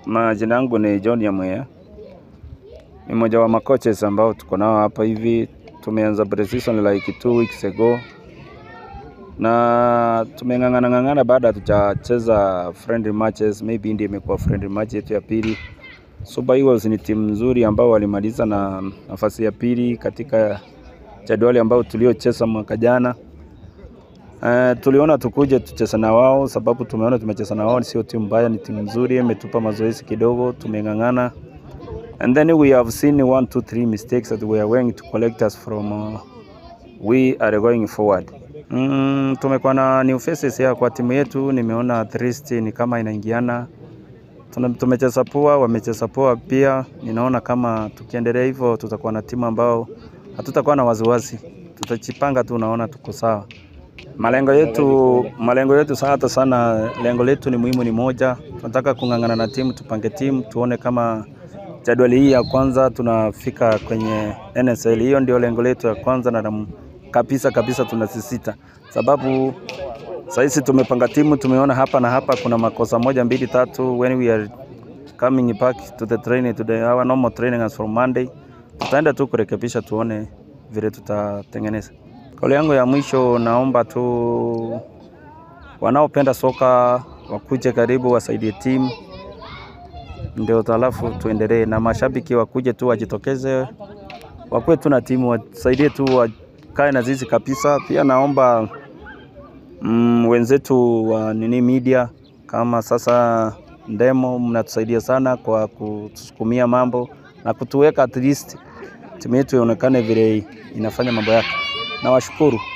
Majina yangu ni John Yamweya, ni mmoja wa makoches ambao tuko nao hapa hivi. Tumeanza pre-season like two weeks ago na tumeng'ang'ana ng'ang'ana baada hatujacheza friendly matches, maybe ndio imekuwa friendly match yetu ya pili. Super Eagles ni timu nzuri ambao walimaliza na nafasi ya pili katika jadwali ambao tuliocheza mwaka jana. Uh, tuliona tukuje tucheze na wao sababu tumeona tumecheza na wao, sio timu mbaya, ni timu nzuri, imetupa mazoezi kidogo, tumeng'ang'ana and then we have seen one two three mistakes that we are going to collect us from uh, we are going forward. Mm, tumekuwa na new faces ya kwa timu yetu, nimeona at least ni kama inaingiana. Tuna- Tumecheza poa, wamecheza poa pia. Ninaona kama tukiendelea hivyo tutakuwa na timu ambao hatutakuwa na wasiwasi, tutajipanga tu, naona tuko sawa. Malengo yetu malengo yetu sa- hata sana, lengo letu ni muhimu, ni moja. Tunataka kung'ang'ana na timu, tupange timu, tuone kama jadwali hii ya kwanza tunafika kwenye NSL. Hiyo ndio lengo letu ya kwanza na nam- kabisa kabisa tunasisita, sababu saizi tumepanga timu, tumeona hapa na hapa kuna makosa moja mbili tatu. When we are coming back to the training to the our normal training as from Monday, tutaenda tu kurekebisha, tuone vile tutatengeneza. Kauli yangu ya mwisho, naomba tu wanaopenda soka wakuje karibu, wasaidie timu ndio halafu tuendelee, na mashabiki wakuje tu wajitokeze, wakuwe tu na timu, wasaidie tu, wakae na zizi kabisa. Pia naomba mm, wenzetu wa nini media kama sasa Ndemo, mnatusaidia sana kwa kutusukumia mambo na kutuweka at least timu yetu ionekane vile inafanya mambo yake. Nawashukuru.